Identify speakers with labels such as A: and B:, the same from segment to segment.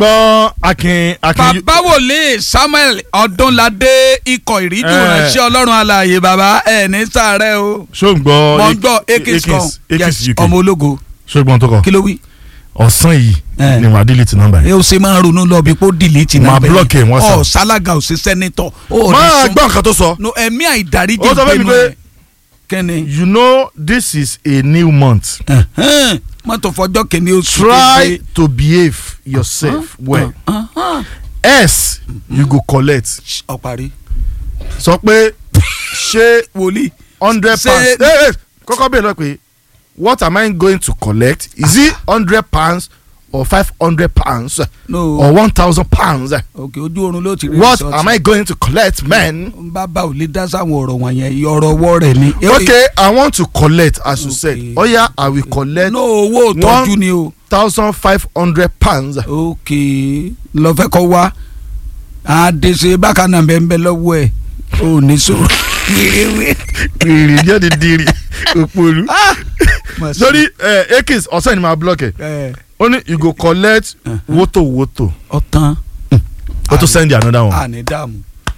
A: gbọ́n akin akin
B: bàbá wòlíì samuel ọdúnládé ikọ̀ ìríjú
A: Eh.
B: ránṣẹ́ ọlọ́run alààyè bàbá ẹ̀ ní sàárẹ̀ o
A: ṣó ń gbọ́
B: mọ̀ ń gbọ́ akis kan
A: akis
B: yes
A: uk
B: ọmọ ológo
A: ṣó ń gbọ́n tó kọ
B: kí ló wí.
A: ọ̀sán yìí
B: Eh.
A: ni wàá delete nọ́mbà
B: ẹ
A: yẹn.
B: o ṣe máa ń ronú lọ bí kò dìlítì
A: Máa
B: náà bẹ́ẹ̀
A: block ẹ̀ WhatsApp.
B: ọ sálága ò sí sẹ́nitọ̀ ó ní
A: máa
B: sún
A: gbọ́ nǹkan tó sọ.
B: no ẹ̀mí àìdáríjì
A: Ó sọ fún mi
B: ìpinnu
A: pé-
B: ẹ̀ kẹ́ni
A: you know this is a new month.
B: ẹ̀hẹ́n, mọ́tò fọjọ́ kìíní oṣù
A: try to behave yourself well else you go collect.
B: ọ̀parí
A: sọ pé ṣé
B: wòlíì
A: hundred
B: Ṣé-
A: pounds eh, eh, kọ́kọ́ bẹ́ẹ̀ lọ pé what am I going to collect is it hundred pounds or five hundred pounds
B: no
A: or one thousand pounds
B: òkè ojú oorun ló ti rí
A: what
B: result.
A: am I going to collect man.
B: bàbá ò lè dá sáwọn ọ̀rọ̀ wọ̀nyẹn ọ̀rọ̀ ọwọ́ rẹ̀ ni.
A: okay I want to collect as you said
B: Okay.
A: oya I will collect
B: no owó ìtọ́jú
A: One-
B: ni o.
A: thousand five hundred pounds.
B: ok lọ́fẹ́ kọ́ wá àdèsè bákan náà bẹ́ẹ̀ bẹ́ẹ̀ lọ́wọ́ ẹ̀ ò ní so.
A: rìrì jáde dìrì òpòlù. sórí akis ọ̀sẹ̀ ni màá block ẹ̀ ó ní you go collect woto woto
B: ọ̀tán
A: ó tún send another one.
B: àní dààmú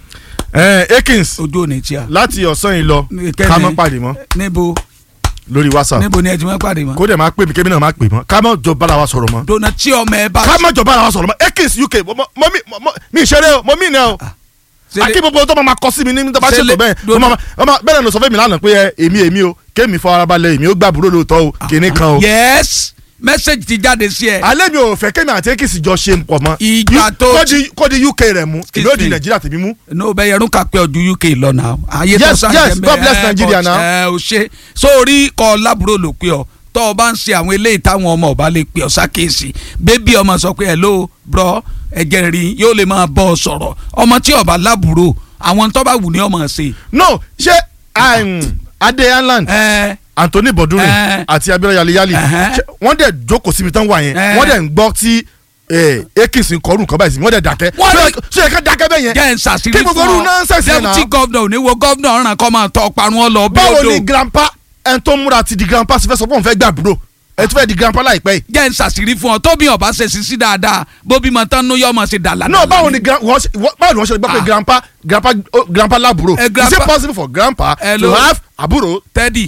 A: Eh, akins
B: ojú ò ní tíya.
A: láti ọ̀sán yìí lọ
B: Kẹ́ni.
A: ká má pàdé mọ́
B: níbo
A: lórí whatsapp
B: níbo ni ẹ ti máa pàdé mọ́.
A: kó dẹ̀ máa pè mí kébí náà máa pè mọ́ ká má jọ bára wa sọ̀rọ̀ mọ́
B: dona tí ọmọ ẹ bá.
A: ká má jọ bára wa sọ̀rọ̀ mọ́ akins uk mo mo mi mo mi ìṣeré o mo mi ìnà o akí gbogbo tó máa kọ sí mi ní tó bá
B: Ṣe
A: ṣètò
B: lè-
A: bẹ́ẹ̀
B: do-
A: ó máa- ó máa- bẹ́ẹ̀ ni sọ fún mi lánàá pé ẹ, èmi èmi o kémi fọ ara balẹ̀ èmi ó gbàbúrò lóòótọ́ o kìnní kan o
B: yes message ti jáde sí ẹ.
A: alẹ́ mi ò fẹ́ kémi àti akins jọ ṣe pọ̀ mọ́
B: Ìgbà tó-
A: kó di- kó di uk rẹ̀ mú
B: Excuse
A: ìlú òdì
B: me.
A: nàìjíríà tèmi mú
B: no bẹ yẹrun ka pé ọdún uk lọ náà. ayé
A: Yes,
B: sáré
A: yes,
B: jẹ́
A: God bless
B: mẹ́,
A: Nigeria
B: but,
A: now.
B: ẹ ò ṣe sórí kọ lábúrò ló pé ọ tọ́ ọ bá ń ṣe àwọn eléyìí táwọn ọmọ ọba lè pè ọ sákèsì bébí ọmọ sọ pé hello bro ẹ̀jẹ̀ rí yóò lè máa bọ́ ọ sọ̀rọ̀ ọmọ tí ọba lábúrò àwọn tó bá wù ní ọmọ ṣe.
A: no ṣé um, adé island
B: ẹ
A: anthony bodure
B: Eh.
A: àti abiola yaliyali
B: Ẹhẹ́.
A: ṣé wọ́n dẹ̀ jókòó síbi tán wà yẹn
B: Eh.
A: wọ́n dẹ̀ ń gbọ́ tí akins ń kọrù nǹkan báyìí sí wọ́n dẹ̀ dákẹ́
B: Wọ́n
A: Ṣé
B: ní-
A: yẹ- ṣé yẹ ká dákẹ́ bẹ́ẹ̀ yẹn
B: jẹ́ ń ṣàṣírí
A: Kí gbogbo irú nonsense yẹn náà?
B: deputy governor ò ní wo governor ọ̀ràn kọ́ máa tọ́ parun ọ lọ bí
A: báwo
B: odò
A: ni grandpa ẹni tó múra ti di grandpa sì fẹ́ sọ pé òun fẹ́ gbà búrò ẹ ti fẹ́ di grandpa láìpẹ́ yìí.
B: jẹ́ ń ṣàṣírí fún ọ tóbi ọba ṣe sisi dáadáa bóbi mọ tán ló yọ ọmọ ṣe dàlà.
A: no báwo ni gran- wọ́n ṣe- wọ́n- báwo ni wọ́n ṣe gbọ́ pé
B: Ah.
A: grandpa grandpa oh, grandpa lábúrò
B: Eh,
A: is
B: grandpa-
A: it possible for grandpa
B: Hello.
A: to have àbúrò.
B: tẹ́dì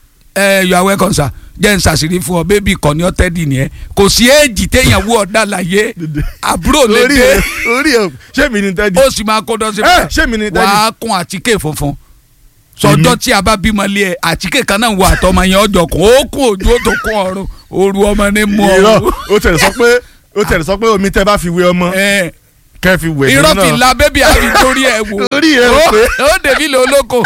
B: ẹ you are welcome sir jẹ́ ń ṣàṣírí fún ọ bébì kan ní ọ tẹ́dì nìyẹn kò sí éèjì téèyàn wú ọ̀dà láyé àbúrò lè
A: orí
B: dé
A: ẹ orí ẹ ṣé mi ni tẹ́dí.
B: ó sì máa kó dọ́sí
A: ẹ ṣé mi ni tẹ́dí.
B: wàá kún àtíkè funfun sọjọ́ tí a bá bímọ lé ẹ àtíkè kan náà wọ àtọmọ yẹn ọjọ́ kan ó kún ojú ó tó kún ọrùn òru ọmọ ní mú
A: irọ́
B: ọrùn
A: ó tẹ̀lé sọ pé ó tẹ̀lé sọ pé omi tẹ́ bá fi wé ọmọ
B: ẹ
A: kẹ́ fi wẹ̀
B: irọ́
A: nínú
B: fi
A: náà.
B: la bébì àfi torí ẹ wò
A: orí ẹ ò
B: ó
A: pé.
B: ó dèbí lè olóko